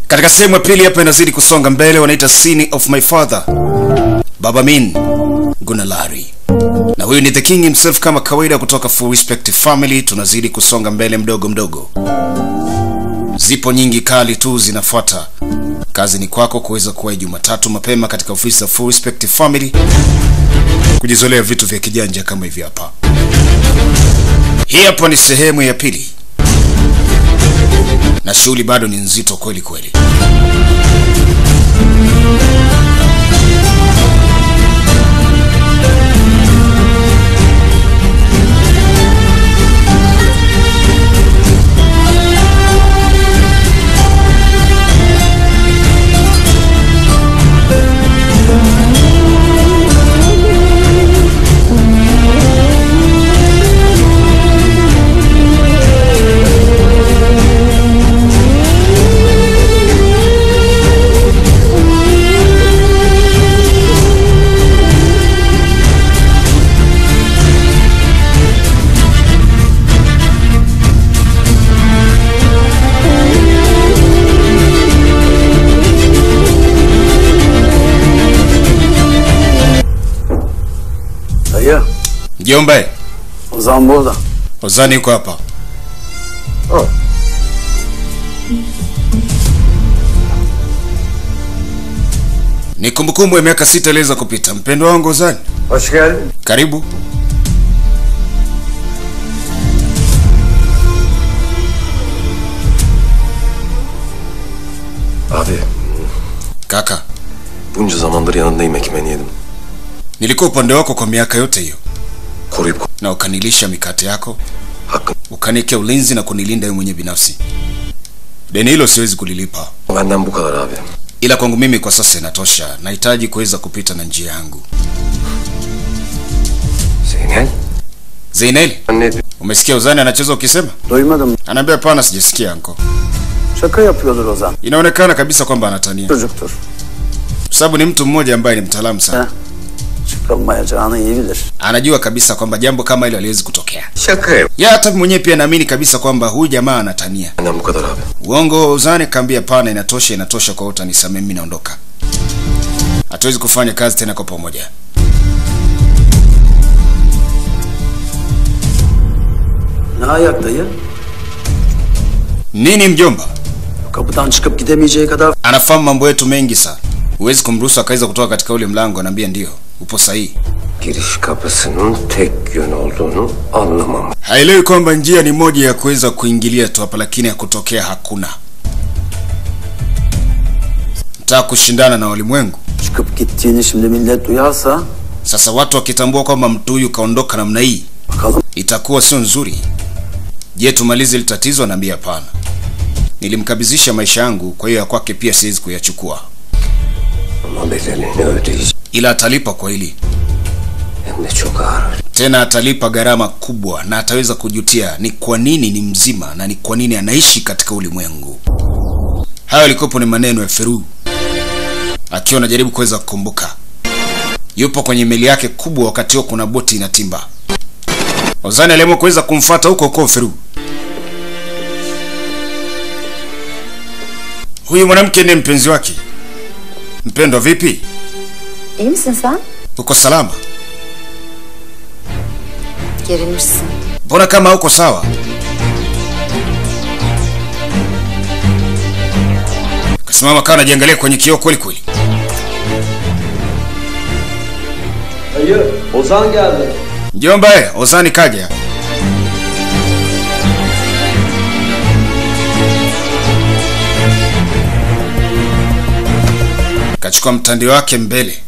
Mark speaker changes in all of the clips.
Speaker 1: Katika sehemu ya pili hapa inazidi kusonga mbele, wanaita Sin of My Father, Baba Min Gunalari, na huyu ni the king himself kama kawaida kutoka Full Respect Family. Tunazidi kusonga mbele mdogo mdogo, zipo nyingi kali tu zinafuata. Kazi ni kwako kuweza kuwahi Jumatatu mapema katika ofisi za Full Respect Family kujizolea vitu vya kijanja kama hivi hapa. Hii hapa ni sehemu ya pili na shughuli bado ni nzito kweli kweli.
Speaker 2: Dayı,
Speaker 1: Mjomba,
Speaker 2: Ozan burada.
Speaker 1: Ozani yuko hapa.
Speaker 2: Oh.
Speaker 1: Ni kumbukumbu ya miaka sita iliweza kupita. Mpendwa wangu Ozani,
Speaker 2: Hoş geldin.
Speaker 1: karibu.
Speaker 3: Abi
Speaker 1: Kaka,
Speaker 3: bunca zamandır yanındayım ekmeğini yedim.
Speaker 1: nilikuwa upande wako kwa miaka yote hiyo,
Speaker 3: Koruyup
Speaker 1: na ukanilisha mikate yako,
Speaker 3: hakkın
Speaker 1: ukaniwekea ulinzi na kunilinda wewe mwenyewe binafsi. Deni hilo siwezi kulilipa,
Speaker 3: benden bu kadar abi.
Speaker 1: ila kwangu mimi kwa sasa inatosha. Nahitaji kuweza kupita na njia yangu.
Speaker 3: Zeynel.
Speaker 1: Zeineli,
Speaker 3: Anne
Speaker 1: umesikia Ozani anacheza ukisema?
Speaker 2: Duymadım.
Speaker 1: Anaambia hapana, sijasikia anko.
Speaker 2: Şaka yapıyordur Ozan.
Speaker 1: Inaonekana kabisa kwamba anatania,
Speaker 2: Çocuktur.
Speaker 1: kwa sababu ni mtu mmoja ambaye ni mtaalamu sana.
Speaker 2: Ha. Çıkılmayacağını iyi bilir.
Speaker 1: Anajua kabisa kwamba jambo kama hilo haliwezi kutokea.
Speaker 3: Şaka yap.
Speaker 1: Ya hata mwenyewe pia naamini kabisa kwamba huyu jamaa anatania.
Speaker 3: Benden bu kadar abi.
Speaker 1: Uongo Ozani kaambia pana, inatosha, inatosha kwa utanisamee, mimi naondoka. Hatuwezi kufanya kazi tena kwa pamoja.
Speaker 2: Ne ayak dayı?
Speaker 1: Nini mjomba?
Speaker 2: Kapıdan çıkıp gidemeyeceği kadar
Speaker 1: Anafahamu mambo yetu mengi sana. Huwezi kumruhusu akaweza kutoka katika ule mlango. Anaambia ndio, upo sahihi.
Speaker 3: Giriş kapısının tek yön olduğunu anlamam.
Speaker 1: Haelewi kwamba njia ni moja ya kuweza kuingilia tu hapa, lakini ya kutokea hakuna. Mtaka kushindana na walimwengu.
Speaker 2: çıkıp gittiğini şimdi millet duyarsa
Speaker 1: Sasa watu wakitambua kwamba mtu huyu kaondoka namna hii,
Speaker 2: bakalım
Speaker 1: itakuwa sio nzuri. Je, tumalize hili tatizo? Anaambia hapana, nilimkabidhisha maisha yangu, kwa hiyo ya kwake pia siwezi kuyachukua,
Speaker 3: Ama bedelini ödeyeceğim.
Speaker 1: ila atalipa kwa hili
Speaker 3: Hem de çok ağır.
Speaker 1: tena, atalipa gharama kubwa na ataweza kujutia ni kwa nini ni mzima na ni kwa nini anaishi katika ulimwengu. Hayo yalikuwepo ni maneno ya Feru akiwa anajaribu kuweza kukumbuka. Yupo kwenye meli yake kubwa, wakati huo kuna boti inatimba. Ozani aliamua kuweza kumfuata huko huko Feru. Huyu mwanamke ndiye mpenzi wake. Mpendwa, vipi?
Speaker 4: İyi misin sen?
Speaker 1: Uko salama?
Speaker 4: Gerilmişsin.
Speaker 1: Mbona kama uko sawa? Kasimama kawa anajiangalia kwenye kioo kweli kweli.
Speaker 2: Dayı, Ozan geldi.
Speaker 1: Mjomba, eh, Ozani kaja. Kachukua mtandio wake mbele.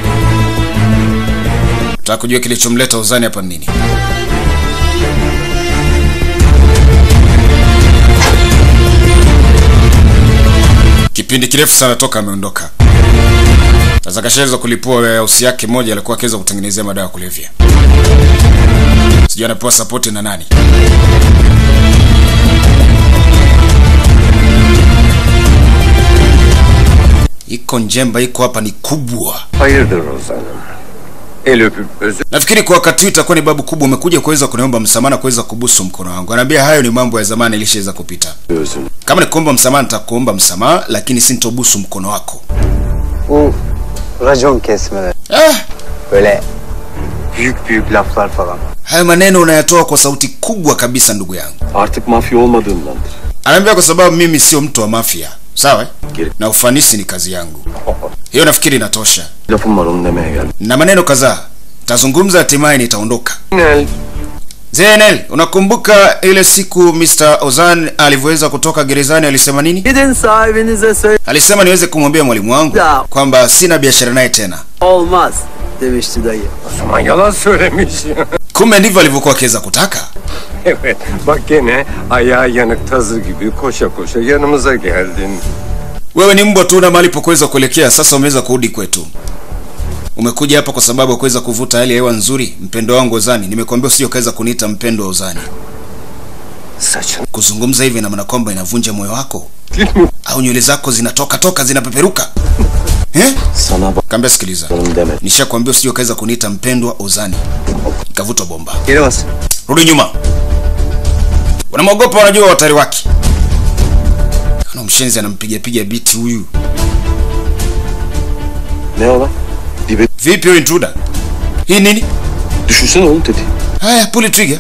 Speaker 1: Nataka kujua kilichomleta Ozani hapa ni nini. Kipindi kirefu sana toka ameondoka. Sasa kashaweza kulipua warehouse yake moja alikuwa akiweza kutengenezea madawa ya kulevya. Sijui anapewa sapoti na nani. Iko njemba iko hapa ni kubwa.
Speaker 3: Hayırdır Ozan'ım? El öpüp özür
Speaker 1: Nafikiri kwa wakati huu itakuwa ni babu kubwa, umekuja kuweza kuniomba msamaha na kuweza kubusu mkono wangu. Anaambia hayo ni mambo ya zamani, ilishaweza kupita.
Speaker 3: özür.
Speaker 1: Kama ni kuomba msamaha, nitakuomba msamaha, lakini sintobusu mkono wako.
Speaker 5: Bu racon kesmeler.
Speaker 1: Ah,
Speaker 5: Böyle büyük büyük laflar falan.
Speaker 1: hayo maneno unayatoa kwa sauti kubwa kabisa, ndugu yangu.
Speaker 3: Artık mafya olmadığımdandır.
Speaker 1: Anaambia kwa sababu mimi sio mtu wa mafia, sawa? eh?
Speaker 3: Geri-
Speaker 1: Na ufanisi ni kazi yangu. Hiyo nafikiri inatosha.
Speaker 3: Lafım var onu demeye geldim.
Speaker 1: Na maneno kadhaa tazungumza, hatimaye nitaondoka.
Speaker 3: Nel.
Speaker 1: Zenel, unakumbuka ile siku Mr. Ozan alivyoweza kutoka gerezani alisema nini?
Speaker 2: Gidin sahibinize söyle.
Speaker 1: Alisema niweze kumwambia mwalimu wangu
Speaker 2: Ya.
Speaker 1: kwamba sina biashara naye tena.
Speaker 2: Olmaz demişti dayı.
Speaker 3: O zaman yalan söylemiş.
Speaker 1: Kumbe ndivyo alivyokuwa akiweza kutaka.
Speaker 3: evet. Bak gene ayağı yanık tazı gibi koşa koşa yanımıza geldin.
Speaker 1: Wewe ni mbwa tu na mahali pa kuweza kuelekea, sasa umeweza kurudi kwetu. Umekuja hapa kwa sababu ya kuweza kuvuta hali ya hewa nzuri, mpendo wangu Ozani. Nimekuambia usije ukaweza kuniita mpendo wa Ozani.
Speaker 3: Saçın.
Speaker 1: Kuzungumza hivi ina maana kwamba inavunja moyo wako
Speaker 3: Değil mi?
Speaker 1: au nywele zako zinatoka toka zinapeperuka eh?
Speaker 3: Sana
Speaker 1: Kaambia sikiliza,
Speaker 3: bakalım demedim.
Speaker 1: nishakwambia usije ukaweza kuniita mpendwa Ozani. Ikavutwa bomba.
Speaker 5: Geri bas.
Speaker 1: Rudi nyuma. Wanamwogopa, wanajua watari wake. Ana mshenzi anampiga piga biti huyu.
Speaker 3: Ne ola? Dibe
Speaker 1: Vipi huyu intruder? Hii nini?
Speaker 3: düşünsene oğlum dedi.
Speaker 1: Haya, pull trigger.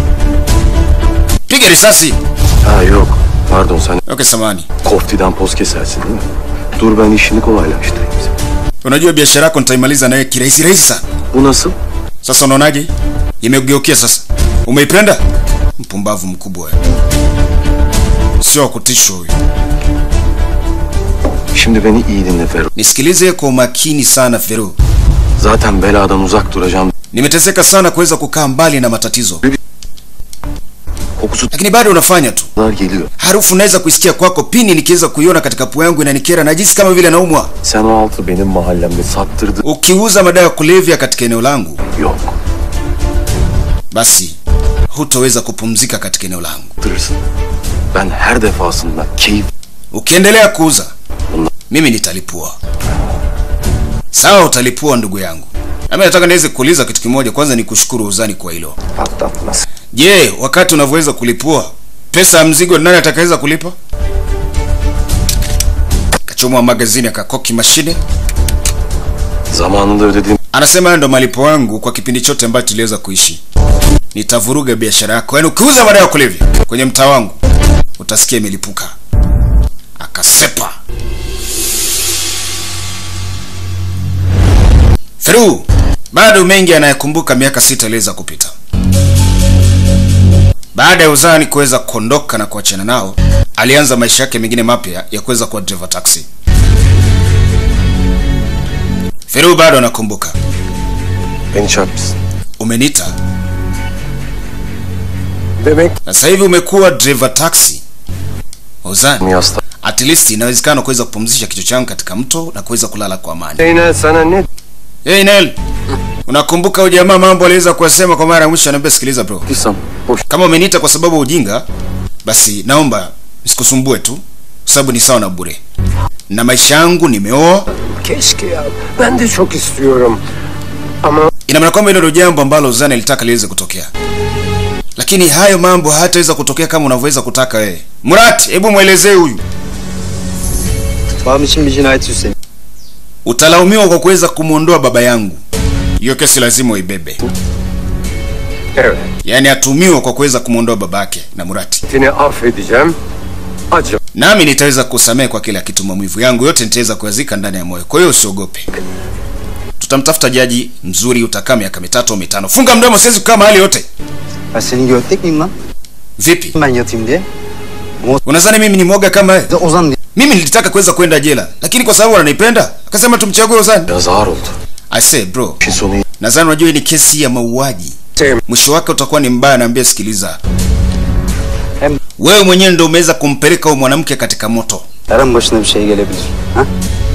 Speaker 1: Piga risasi.
Speaker 3: Ha yok. Pardon sen
Speaker 1: Okay, samani.
Speaker 3: koftiden poz kesersin değil mi? Dur ben işini kolaylaştırayım sana.
Speaker 1: Unajua biashara yako nitaimaliza naye kirahisi rahisi sana.
Speaker 3: Bu nasıl?
Speaker 1: Sasa unaonaje? Imegeukia sasa. Umeipenda? Mpumbavu mkubwa wewe. Sio wa kutishwa huyu.
Speaker 3: Şimdi beni iyi dinle Ferro.
Speaker 1: Nisikilize kwa umakini sana Fero.
Speaker 3: Zaten beladan uzak duracağım.
Speaker 1: Nimeteseka sana kuweza kukaa mbali na matatizo,
Speaker 3: Kokusu
Speaker 1: lakini bado unafanya tu.
Speaker 3: kadar geliyor.
Speaker 1: Harufu naweza kuisikia kwako, pini nikiweza kuiona katika pua yangu inanikera, najisi kama vile naumwa.
Speaker 3: Sen o altı benim mahallemde sattırdın.
Speaker 1: Ukiuza madawa ya kulevya katika eneo langu,
Speaker 3: Yok.
Speaker 1: basi hutoweza kupumzika katika eneo langu.
Speaker 3: Sattırırsın. Ben her defasında keyif
Speaker 1: Ukiendelea kuuza, mimi nitalipua. Sawa, utalipua ndugu yangu. Nami nataka niweze kuuliza kitu kimoja. Kwanza ni kushukuru uzani kwa hilo.
Speaker 3: patlatmaz.
Speaker 1: Je, wakati unavyoweza kulipua pesa ya mzigo, nani atakaweza kulipa? Kachomwa magazini akakoki mashine,
Speaker 3: Zamanında ödediğim
Speaker 1: anasema hayo ndo malipo yangu kwa kipindi chote ambacho tuliweza kuishi. Nitavuruga biashara yako, yaani ukiuza madawa ya kulevya kwenye mtaa wangu utasikia imelipuka. Akasepa. Feru bado mengi anayekumbuka miaka sita iliweza kupita. Baada ya Uzani kuweza kuondoka na kuachana nao, alianza maisha yake mengine mapya ya kuweza kuwa driver taxi. Feru bado anakumbuka.
Speaker 3: beni çarpmışsın.
Speaker 1: Umeniita
Speaker 3: Demek
Speaker 1: na sasa hivi umekuwa driver taxi. Uzani,
Speaker 3: yasta.
Speaker 1: at least inawezekana kuweza kupumzisha kichwa changu katika mto na kuweza kulala kwa amani.
Speaker 3: Zeynel sana ne
Speaker 1: Hey Nel, unakumbuka huyu jamaa mambo aliweza kuwasema kwa mara ya mwisho? Anambia, sikiliza bro,
Speaker 3: diysem boş.
Speaker 1: kama umeniita kwa sababu ya ujinga, basi naomba nisikusumbue tu, kwa sababu ni sawa na bure, na maisha yangu nimeoa.
Speaker 3: Keşke ya. Ben de çok istiyorum. Ama
Speaker 1: Ina maana kwamba hilo ndio jambo ambalo Zana ilitaka liweze kutokea, lakini hayo mambo hayataweza kutokea kama unavyoweza kutaka wewe. Murat, hebu mwelezee huyu.
Speaker 5: Babam için bir cinayet üstleniyor.
Speaker 1: Utalaumiwa kwa kuweza kumwondoa baba yangu. Hiyo kesi lazima uibebe,
Speaker 3: evet.
Speaker 1: yaani atumiwa kwa kuweza kumwondoa babake na Murati.
Speaker 3: Seni affedeceğim. Acı.
Speaker 1: nami nitaweza kusamehe kwa kila kitu. Maumivu yangu yote nitaweza kuyazika ndani ya moyo, kwa hiyo usiogope. Tutamtafuta jaji mzuri, utakaa miaka mitatu au mitano. Funga mdomo, siwezi kukaa mahali yote.
Speaker 5: Ben senin götlek miyim lan?
Speaker 1: Vipi,
Speaker 5: Ben yatayım diye.
Speaker 1: unadhani mimi ni mwoga kama wewe?
Speaker 5: Bir de Ozan diye.
Speaker 1: Mimi nilitaka kuweza kwenda jela, lakini kwa sababu wananipenda akasema tumchague Ozan.
Speaker 3: Biraz ağır oldu.
Speaker 1: I say bro,
Speaker 3: İşin sonu iyi.
Speaker 1: nadhani unajua hii ni kesi ya mauaji,
Speaker 3: Sevim.
Speaker 1: mwisho wake utakuwa ni mbaya. Naambia sikiliza,
Speaker 5: Hem
Speaker 1: wewe mwenyewe ndio umeweza kumpeleka huyo mwanamke katika moto.
Speaker 5: her an başına bir şey gelebilir. Ha?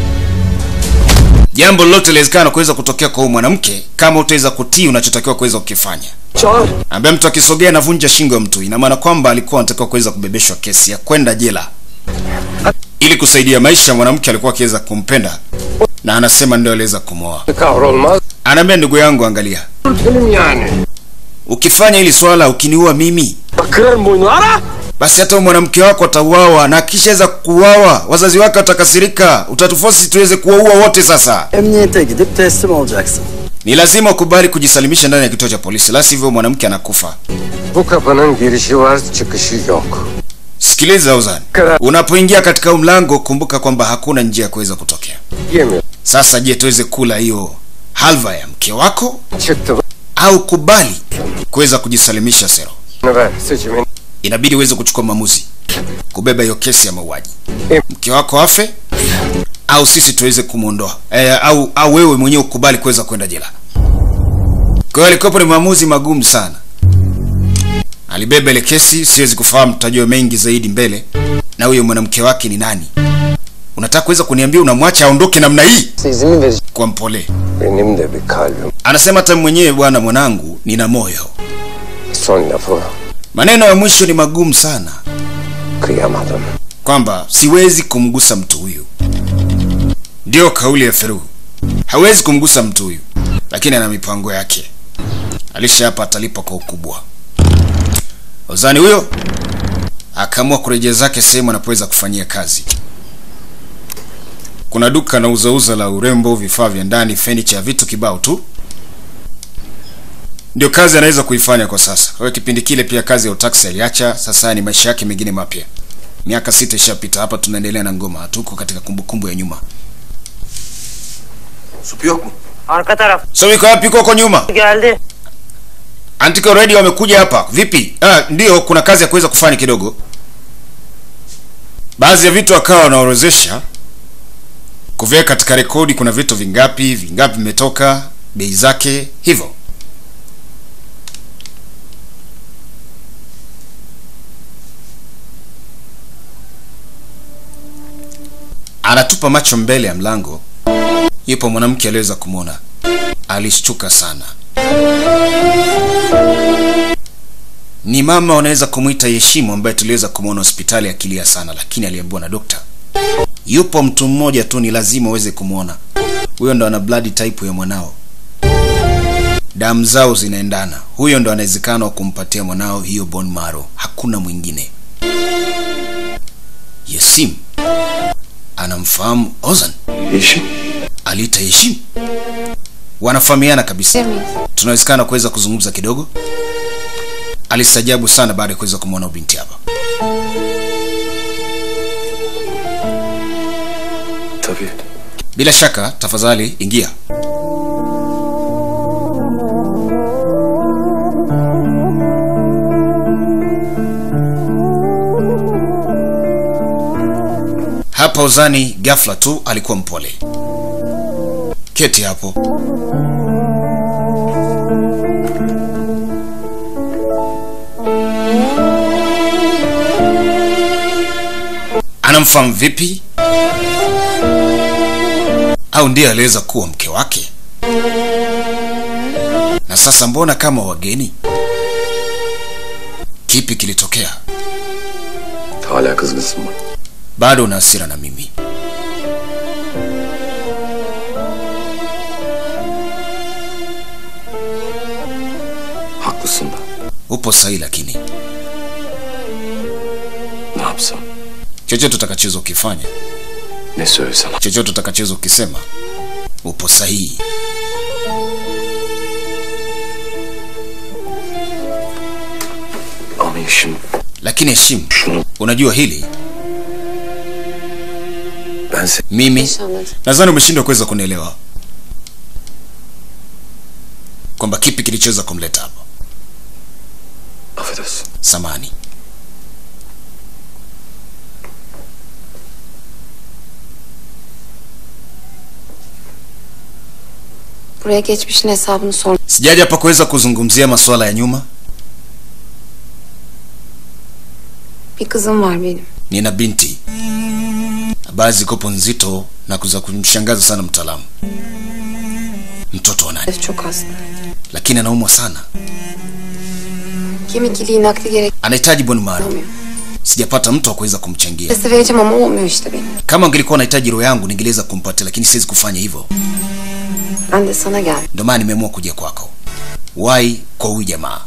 Speaker 1: Jambo lolote linawezekana kuweza kutokea kwa huyo mwanamke kama utaweza kutii unachotakiwa kuweza kukifanya.
Speaker 3: Çağır.
Speaker 1: ambaye mtu akisogea anavunja shingo ya mtu, ina maana kwamba alikuwa anatakiwa kuweza kubebeshwa kesi ya kwenda jela ili kusaidia maisha ya mwanamke alikuwa akiweza kumpenda, na anasema ndio aliweza kumwoa.
Speaker 3: Kahrolmaz.
Speaker 1: anaambia ndugu yangu angalia
Speaker 3: Benim yani.
Speaker 1: ukifanya hili swala ukiniua mimi
Speaker 3: Bak kırarım boynunu ara.
Speaker 1: basi hata mwanamke wako atauawa na akishaweza kuuawa wazazi wake watakasirika utatufosi tuweze kuwaua wote sasa
Speaker 2: Emniyete gidip teslim olacaksın.
Speaker 1: ni lazima ukubali kujisalimisha ndani ya kituo cha polisi la sivyo mwanamke anakufa
Speaker 3: Bu kapının girişi var çıkışı yok.
Speaker 1: sikiliza uzani
Speaker 3: Kara-
Speaker 1: unapoingia katika huu mlango kumbuka kwamba hakuna njia ya kuweza kutokea
Speaker 3: Yemiyor.
Speaker 1: sasa je tuweze kula hiyo halva ya mke wako
Speaker 3: Çıktı
Speaker 1: au kubali kuweza kujisalimisha sero
Speaker 3: bunu ver seçimin.
Speaker 1: inabidi uweze kuchukua maamuzi kubeba hiyo kesi ya mauaji
Speaker 3: Em.
Speaker 1: mke wako afe au sisi tuweze kumwondoa e, au au wewe mwenyewe ukubali kuweza kwenda jela kwa hiyo alikuwepo ni maamuzi magumu sana alibeba ile kesi siwezi kufahamu tutajua mengi zaidi mbele na huyo mwanamke wake ni nani unataka kuweza kuniambia unamwacha aondoke namna hii
Speaker 5: İzin mi vereceksin?
Speaker 1: kwa mpole
Speaker 3: Benim de bir kalbim.
Speaker 1: anasema hata mwenyewe bwana mwanangu nina moyo
Speaker 3: Son lafı
Speaker 1: maneno ya mwisho ni magumu sana
Speaker 3: kıyamadım.
Speaker 1: kwamba siwezi kumgusa mtu huyu ndiyo kauli ya feruhu hawezi kumgusa mtu huyu lakini ana mipango yake alisha hapa atalipa kwa ukubwa ozani huyo akaamua kurejea zake sehemu anapoweza kufanyia kazi kuna duka na uzauza la urembo vifaa vya ndani fenicha vitu kibao tu ndio kazi anaweza kuifanya kwa sasa kwa hiyo kipindi kile pia kazi ya utaksi aliacha sasa haya ni maisha yake mengine mapya miaka sita ishapita hapa tunaendelea na ngoma hatuko katika kumbukumbu ya nyuma
Speaker 6: Supu yok mu?
Speaker 7: Arka taraf
Speaker 1: so iko wapi huko nyuma
Speaker 7: geldi.
Speaker 1: Antico Radio wamekuja hapa vipi ah, ndio kuna kazi ya kuweza kufanya kidogo baadhi ya vitu akawa wanaorozesha kuviweka katika rekodi kuna vitu vingapi vingapi vimetoka bei zake hivyo anatupa macho mbele ya mlango yupo mwanamke aliweza kumwona alishtuka sana ni mama wanaweza kumwita Yeshimu ambaye tuliweza kumwona hospitali akilia sana, lakini aliambiwa na dokta, yupo mtu mmoja tu, ni lazima uweze kumwona. Huyo ndo ana blood type ya mwanao, damu zao zinaendana. Huyo ndo anawezekana wa kumpatia mwanao hiyo bone marrow, hakuna mwingine. Yesim anamfahamu Ozan,
Speaker 6: Yeşil.
Speaker 1: aliita Yeshim, wanafahamiana kabisa tunawezekana kuweza kuzungumza kidogo alistajabu sana baada ya kuweza kumwona binti hapa
Speaker 6: Tabii.
Speaker 1: bila shaka tafadhali ingia hapa uzani ghafla tu alikuwa mpole keti hapo anamfahamu vipi au ndiye aliweza kuwa mke wake na sasa mbona kama wageni kipi kilitokea
Speaker 6: Hala kızgınsın mı?
Speaker 1: bado una hasira na mimi
Speaker 6: Haklısın da.
Speaker 1: upo sahihi lakini
Speaker 6: Ne yapsam?
Speaker 1: chochote utakachoweza ukifanya
Speaker 6: Ne söylesem?
Speaker 1: chochote utakachoweza ukisema upo sahihi
Speaker 6: Ama Yeşim
Speaker 1: lakini heshimu
Speaker 6: şunu
Speaker 1: unajua hili
Speaker 6: ben seni
Speaker 1: mimi nadhani umeshindwa kuweza kunielewa kwamba kipi kilichoweza kumleta hapa
Speaker 6: affedersin.
Speaker 1: samani
Speaker 4: Buraya geçmişin hesabını sor.
Speaker 1: sijaja hapa kuweza kuzungumzia masuala ya nyuma
Speaker 4: Bir kızım var benim.
Speaker 1: nina binti habari zikopo nzito na kuza kumshangaza sana mtaalamu mtoto wa nani
Speaker 4: Elif çok hasta.
Speaker 1: lakini anaumwa sana
Speaker 4: Kemik iliği nakli gerek
Speaker 1: anahitaji bone marrow
Speaker 4: olmuyor.
Speaker 1: sijapata mtu wa kuweza kumchangia
Speaker 4: Sesi vereceğim ama olmuyor işte benim.
Speaker 1: kama angelikuwa anahitaji roho yangu ningeweza kumpatia lakini siwezi kufanya hivyo
Speaker 4: Ben de sana geldim.
Speaker 1: ndio maana nimeamua kuja kwako wai kwa huyu jamaa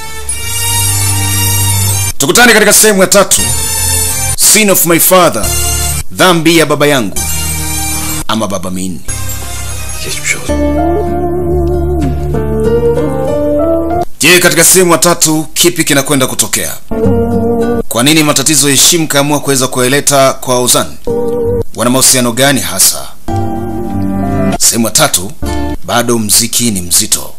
Speaker 1: tukutane katika sehemu ya tatu sin of my father dhambi ya baba yangu ama baba min
Speaker 6: Geçmiş olsun.
Speaker 1: je katika sehemu ya tatu kipi kinakwenda kutokea kwa nini matatizo ya heshim kaamua kuweza kuyaleta kwa uzan wana mahusiano gani hasa sehemu ya tatu bado mziki ni mzito